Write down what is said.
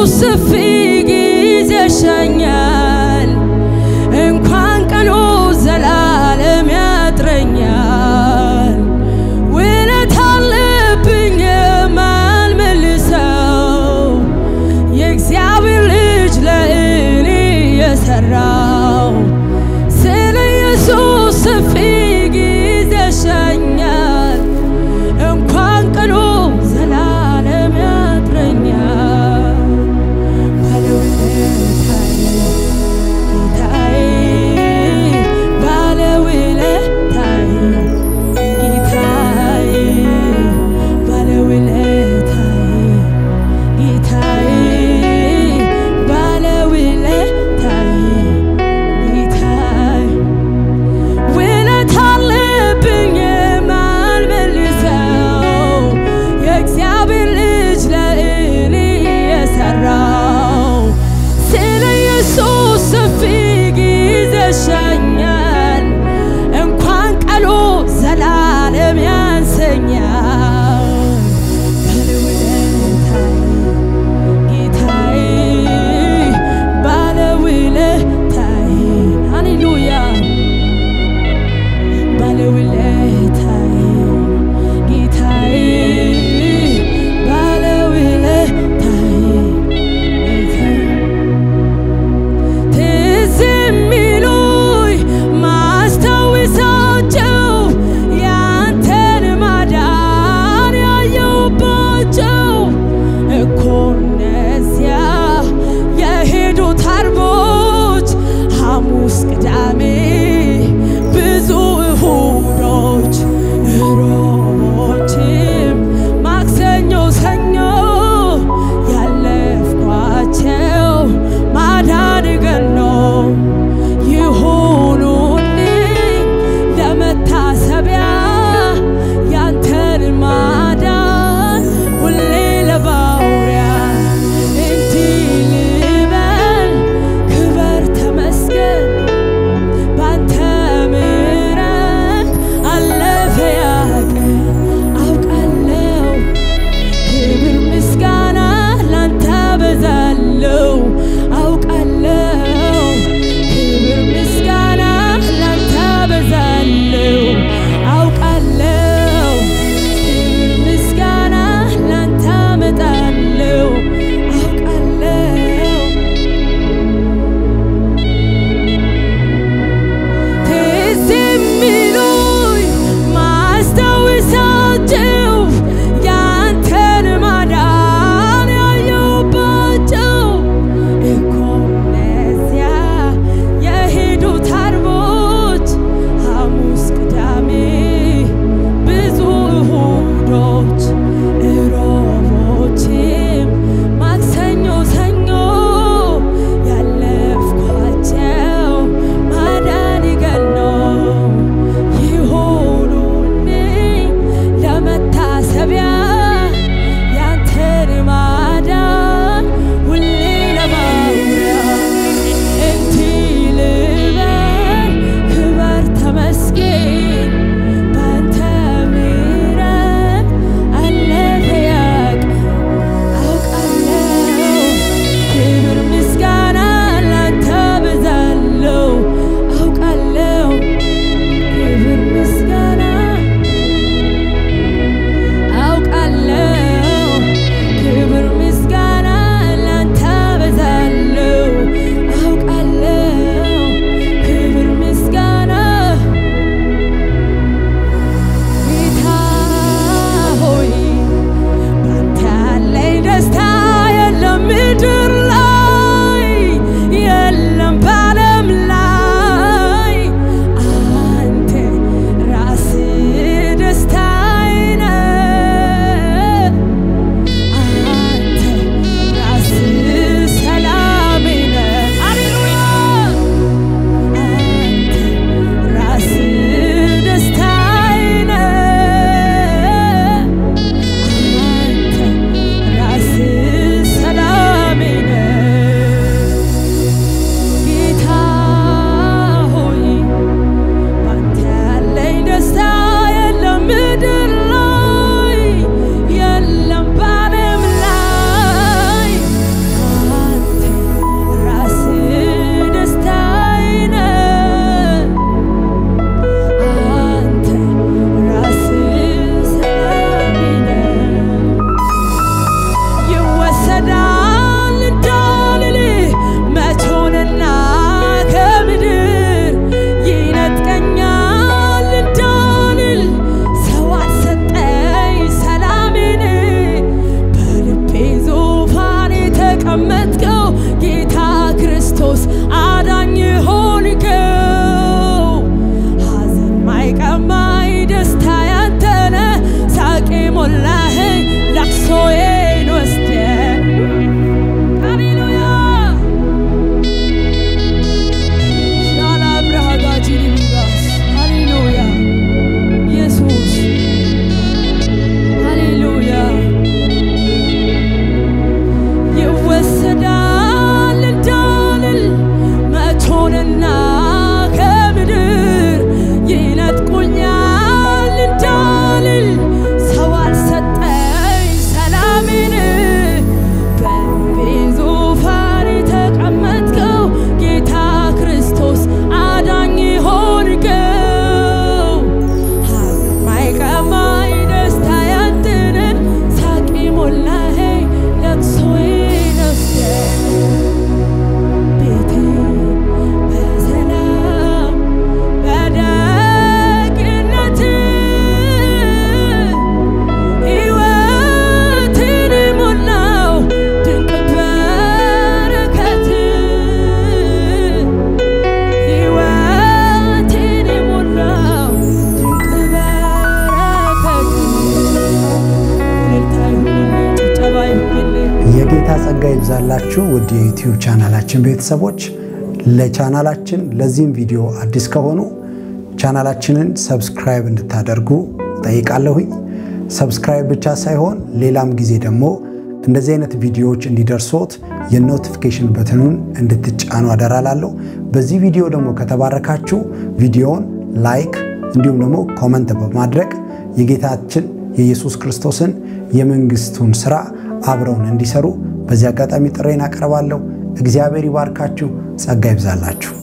ሰፊ ጊዜ ሸኛል እንኳን ቀኑ ዘላለም ያጥረኛል ውለት አለብኝ የማልመልሰው የእግዚአብሔር ልጅ ለእኔ የሰራው ስለ ኢየሱስ ሰፊ ጊዜ ሸኛል እንኳን ቀኑ ዘላለም ያጥረኛል ባለውለታዬ አዳኝ ሆንከው ሐዘን ማይቀማኝ ደስታ ያንተነ ሳቄ ሞላኸኝ ለቅሶዬን ወስደ ሃሌሉያ ሻላ ብርሃጋጂ ሊቢጋስ ሃሌሉያ ኢየሱስ ሃሌሉያ ይወሰዳል እንዳልል መቶንና ከምድር ይነጥቁኛል እንዳልል ሰው አልሰጠኝ ሰላሜን በልቤ ዙፋን የተቀመጥከው ጌታ ክርስቶስ አዳኝ ሆንከው ሐዘን ማይቀማኝ ደስታ ያንተነ ሳቄ ሞላኸኝ ለቅሶዬን ወስደህ ቤቴ በሰላም በደግነት ሕይወትን ሞላው ድንቅ በረከት ሕይወትን ሞላው ድንቅ በረከት እልልታ ይሁንልህ፣ ጭብጨባ ይሁንልህ። የጌታ ጸጋ ይብዛላችሁ ውድ የዩቲዩብ ቻናላችን ቤተሰቦች። ለቻናላችን ለዚህም ቪዲዮ አዲስ ከሆኑ ቻናላችንን ሰብስክራይብ እንድታደርጉ ጠይቃለሁኝ። ሰብስክራይብ ብቻ ሳይሆን ሌላም ጊዜ ደግሞ እንደዚህ አይነት ቪዲዮዎች እንዲደርሶት የኖቲፊኬሽን በትኑን እንድትጫኑ አደራላለሁ። በዚህ ቪዲዮ ደግሞ ከተባረካችሁ ቪዲዮውን ላይክ እንዲሁም ደግሞ ኮመንት በማድረግ የጌታችን የኢየሱስ ክርስቶስን የመንግስቱን ስራ አብረውን እንዲሰሩ በዚህ አጋጣሚ ጥሬን አቀርባለሁ። እግዚአብሔር ይባርካችሁ፣ ጸጋ ይብዛላችሁ።